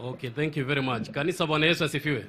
Okay, thank you very much. Kanisa, Bwana Yesu asifiwe.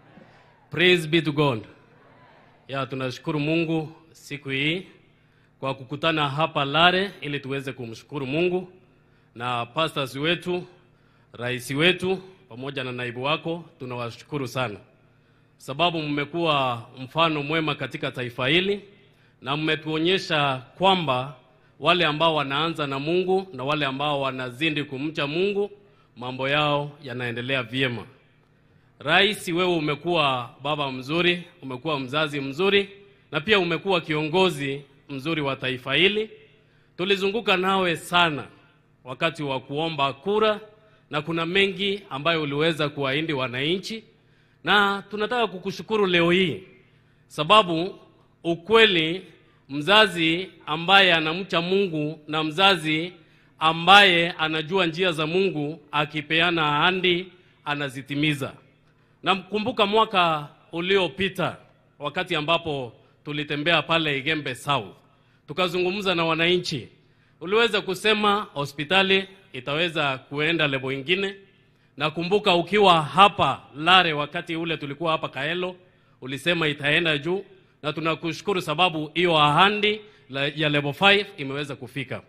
Praise be to God. Ya, tunashukuru Mungu siku hii kwa kukutana hapa Lare ili tuweze kumshukuru Mungu na pastors wetu, rais wetu pamoja na naibu wako, tunawashukuru sana sababu mmekuwa mfano mwema katika taifa hili na mmetuonyesha kwamba wale ambao wanaanza na Mungu na wale ambao wanazidi kumcha Mungu mambo yao yanaendelea vyema. Rais, wewe umekuwa baba mzuri, umekuwa mzazi mzuri na pia umekuwa kiongozi mzuri wa taifa hili. Tulizunguka nawe sana wakati wa kuomba kura na kuna mengi ambayo uliweza kuwaahidi wananchi, na tunataka kukushukuru leo hii sababu ukweli, mzazi ambaye anamcha Mungu na mzazi ambaye anajua njia za Mungu akipeana ahadi anazitimiza. Namkumbuka mwaka uliopita wakati ambapo tulitembea pale Igembe South, tukazungumza na wananchi. Uliweza kusema hospitali itaweza kuenda lebo ingine. Nakumbuka ukiwa hapa Lare wakati ule tulikuwa hapa Kaelo, ulisema itaenda juu, na tunakushukuru sababu hiyo ahadi ya level 5 imeweza kufika.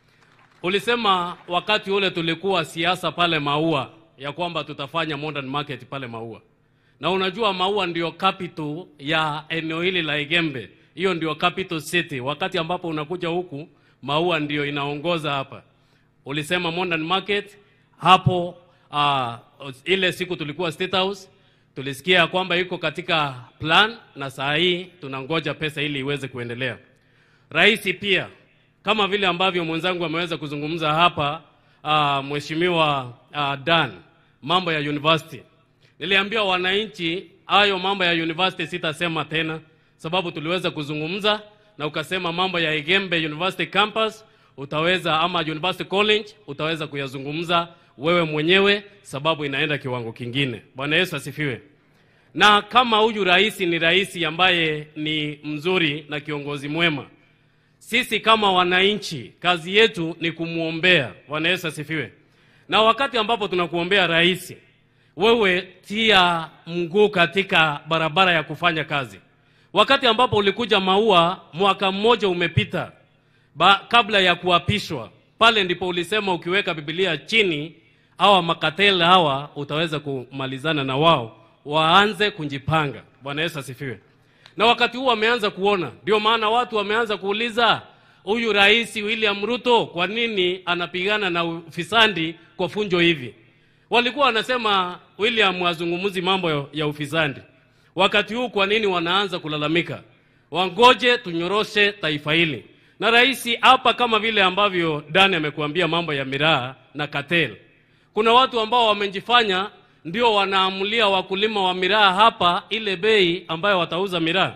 Ulisema wakati ule tulikuwa siasa pale Maua ya kwamba tutafanya modern market pale Maua, na unajua Maua ndio capital ya eneo hili la Igembe, hiyo ndio capital city. Wakati ambapo unakuja huku Maua ndio inaongoza hapa. Ulisema modern market hapo. Uh, ile siku tulikuwa State House tulisikia kwamba iko katika plan, na saa hii tunangoja pesa ili iweze kuendelea. Rais pia kama vile ambavyo mwenzangu ameweza kuzungumza hapa uh, mheshimiwa uh, Dan, mambo ya university. Niliambia wananchi hayo mambo ya university sitasema tena, sababu tuliweza kuzungumza na ukasema mambo ya Igembe University campus utaweza ama University College utaweza kuyazungumza wewe mwenyewe, sababu inaenda kiwango kingine. Bwana Yesu asifiwe. Na kama huyu rais ni rais ambaye ni mzuri na kiongozi mwema sisi kama wananchi kazi yetu ni kumwombea. Bwana Yesu asifiwe. Na wakati ambapo tunakuombea rais, wewe tia mguu katika barabara ya kufanya kazi. Wakati ambapo ulikuja Maua, mwaka mmoja umepita ba, kabla ya kuapishwa pale, ndipo ulisema ukiweka Biblia chini, hawa makatela hawa utaweza kumalizana na wao, waanze kujipanga. Bwana Yesu asifiwe na wakati huu wameanza kuona, ndio maana watu wameanza kuuliza huyu rais William Ruto kwa nini anapigana na ufisadi kwa funjo hivi. Walikuwa wanasema William azungumuzi mambo ya ufisadi, wakati huu kwa nini wanaanza kulalamika? Wangoje tunyoroshe taifa hili. Na rais hapa, kama vile ambavyo Dani amekuambia mambo ya miraa na cartel, kuna watu ambao wamejifanya ndio wanaamulia wakulima wa miraa hapa ile bei ambayo watauza miraa,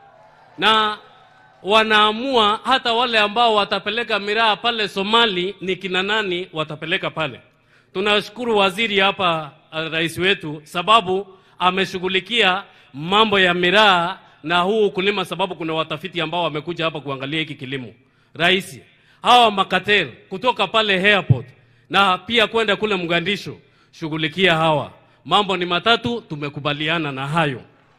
na wanaamua hata wale ambao watapeleka miraa pale Somali ni kina nani watapeleka pale. Tunashukuru waziri hapa, rais wetu, sababu ameshughulikia mambo ya miraa na huu ukulima, sababu kuna watafiti ambao wamekuja hapa kuangalia hiki kilimo. Rais, hawa makatel kutoka pale airport na pia kwenda kule Mgandisho, shughulikia hawa mambo ni matatu, tumekubaliana na hayo.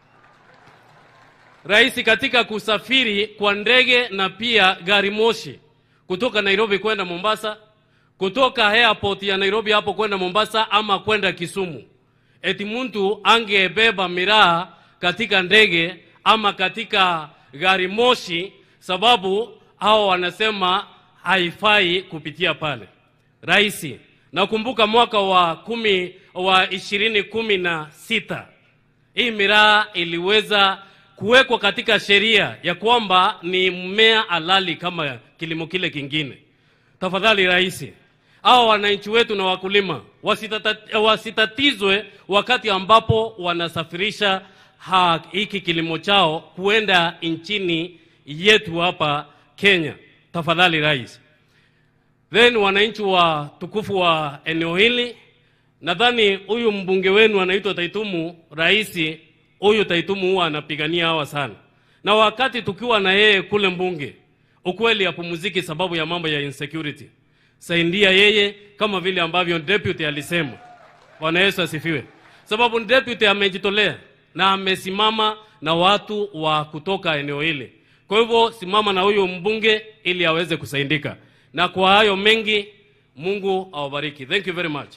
Rais, katika kusafiri kwa ndege na pia gari moshi kutoka Nairobi kwenda Mombasa, kutoka airport ya Nairobi hapo kwenda Mombasa ama kwenda Kisumu, eti mtu angebeba miraa katika ndege ama katika gari moshi, sababu hao wanasema haifai kupitia pale. Rais, nakumbuka mwaka wa kumi wa ishirini kumi na sita hii miraa iliweza kuwekwa katika sheria ya kwamba ni mmea halali kama kilimo kile kingine. Tafadhali rais, hao wananchi wetu na wakulima wasitata, wasitatizwe wakati ambapo wanasafirisha hiki kilimo chao kuenda nchini yetu hapa Kenya. Tafadhali rais. Then wananchi wa tukufu wa eneo hili nadhani huyu mbunge wenu anaitwa Taitumu, rais huyu Taitumu huwa anapigania hawa sana, na wakati tukiwa na yeye kule mbunge, ukweli apumuziki sababu ya mambo ya insecurity. Saidia yeye kama vile ambavyo deputy alisema, Bwana Yesu asifiwe. Sababu deputy amejitolea na amesimama na watu wa kutoka eneo hili. Kwa hivyo simama na huyu mbunge ili aweze kusaidika, na kwa hayo mengi, Mungu awabariki. Thank you very much.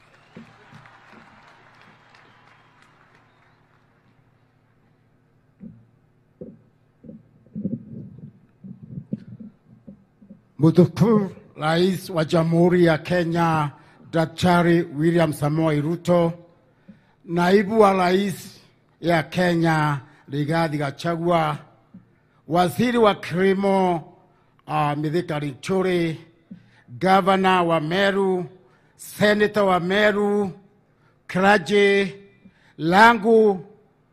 Mtukufu Rais wa Jamhuri ya Kenya Daktari William Samoei Ruto, Naibu wa Rais ya Kenya Rigathi Gachagua, Waziri wa Kilimo uh, Mithika Linturi, Gavana wa Meru, Seneta wa Meru, Kraje langu